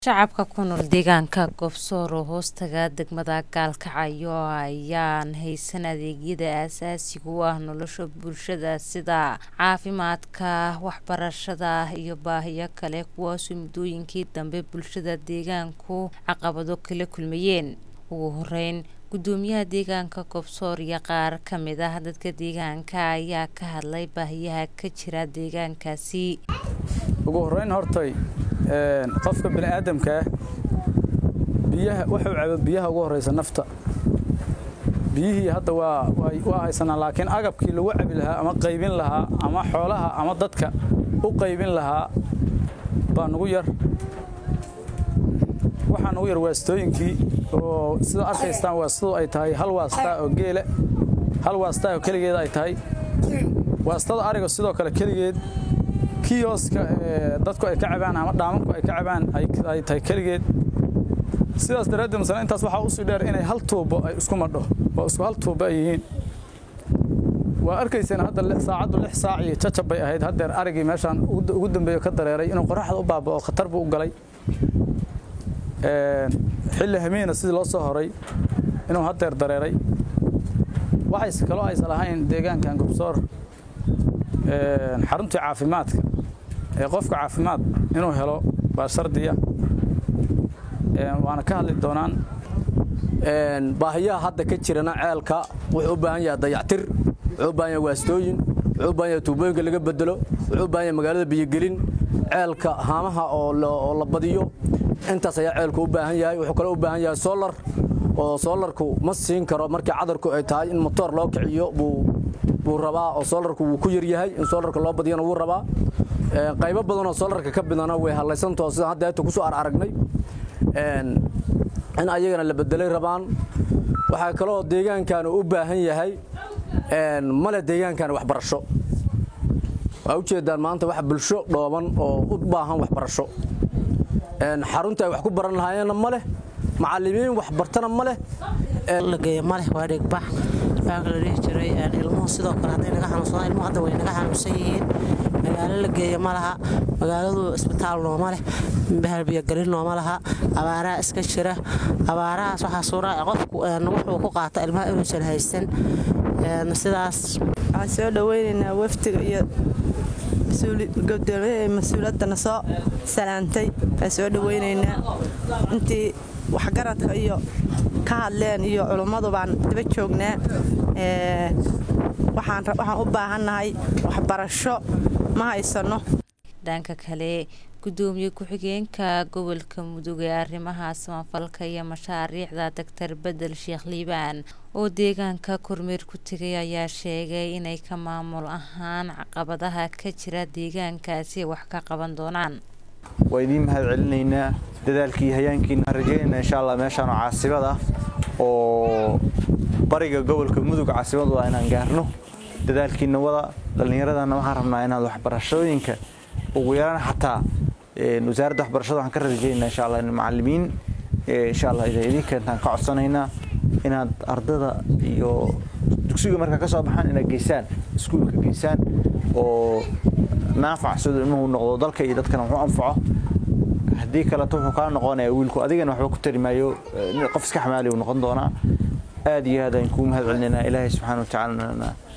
Shacabka ku nool deegaanka Goobsoor oo hoostaga degmada Gaalkacyo ayaan haysan adeegyada aasaasiga u ah nolosha bulshada sida caafimaadka, waxbarashada iyo baahiyo kale kuwaasoo muddooyinkii dambe bulshada deegaanku caqabado kala kulmayeen. Ugu horeyn, Gudoomiyaha deegaanka Goobsoor iyo qaar ka mid ah dadka deegaanka ayaa ka hadlay baahiyaha ka jira deegaankaasi. ugu horeyn hortay qofka bini'aadamka ah biyaha wuxuu cabo biyaha ugu horeysa nafta biyihii hadda waa waa haysanaa laakiin agabkii lagu cabi lahaa ama qaybin lahaa ama xoolaha ama dadka u qaybin lahaa baa nugu yar waxaa nugu yar waastooyinkii oo sida arkaystaan waastadu ay tahay hal waastaa oo geele hal waastaa oo keligeed ay tahay waastada ariga sidoo kale keligeed kiyoska dadku ay ka cabaan ama dhaamanku ay ka cabaan ay tahay keligeed sidaas daraaddeed masala intaas waxaa usii dheer inay hal tuubo ay isku madho oo isku hal tuubo ay yihiin waa arkayseen hadda saacaddu lix saac iyo jajab bay ahayd haddeer arigii meeshaan ugu dambeeyo ka dareeray inuu qoraxda u baaba'o khatar buu u galay xilli hamiina sidii loo soo horay inuu haddeer dareeray waxayse kaloo aysan lahayn deegaankan gobsoor xaruntii caafimaadka ee qofka caafimaad inuu helo waa shardiya waana ka hadli doonaan baahiyaha hadda ka jirana ceelka wuxuu u baahan yahay dayactir wuxuu u baahan yahay waastooyin wuxuu u baahan yahay tuubooyinka laga bedelo wuxuu u baahan yahay magaalada biyogelin ceelka haamaha oo la badiyo intaas ayaa ceelku u baahan yahay wuxuu kaloo u baahan yahay solar oo solarku ma siin karo markii cadarku ay tahay in motoor loo kiciyo buu buu rabaa oo solarku wuu ku yar yahay in solarka loo badiyana wuu rabaa qaybo badan oo solarka ka bidana way hallaysantao sida hadda ayta kusoo aragnay in ayagana la bedelay rabaan waxaa kaloo deegaankan u baahan yahay male deegaankan waxbarasho waa ujeedaan maanta wax bulsho dhooban oo u baahan waxbarasho xarunta ay wax ku baran lahaayeenna ma leh macallimiin wax bartana ma leh la geeyo maleh waa dhigbax baanka la dhihi jiray ilmuhu sidoo kale hadday naga xanuunsadaan ilmuhu hadda way naga xanuunsan yihiin magaalo la geeyo ma laha magaaladu isbitaal nooma leh bahalbiyogelin nooma laha abaaraha iska jira abaarahaas waxaa suura qofku wuxuu ku qaata ilmaha inuusan haysan sidaas waxaan soo dhoweynaynaa wafdiga iyo gudoomiyaha mas-uuliyaddana soo salaantay waan soo dhoweynaynaa intii waxgaradka iyo ka hadleen iyo culummadu baan daba joognaa waxaan u baahannahay waxbarasho ma haysanno dhanka kale gudoomiye ku-xigeenka gobolka mudug ee arrimaha samafalka iyo mashaariicda doctor bedel sheekh liibaan oo deegaanka kormeer ku tegay ayaa sheegay inay ka maamul ahaan caqabadaha ka jira deegaankaasi wax ka qaban doonaan waa idiin mahad celinaynaa dadaalkii hayaankiina aan rajaynayna insha allah meeshaanoo caasimad ah oo bariga gobolka mudug caasimadu ah inaan gaarno dadaalkiina wada dhallinyaradana waxaan rabnaa inaad waxbarashooyinka ugu yaraan xataa wasaaradda waxbarashada waxaan ka rajaynaa insha allah macallimiin insha allah idin keentaan ka codsanaynaa inaad ardada iyo dugsiga markaa ka soo baxaan inaad geysaan iskuulka geysaan oo naafac siduu ilmuhu noqdo dalka iyo dadkana wuxuu anfaco haddii kaleto wuxuu kaa noqonayaa wiilku adigana waxba ku tari maayo qof iska xamaali uu noqon doonaa aad iyo aad aan kuu mahad celinaynaa ilaahay subxaana wa tacaalana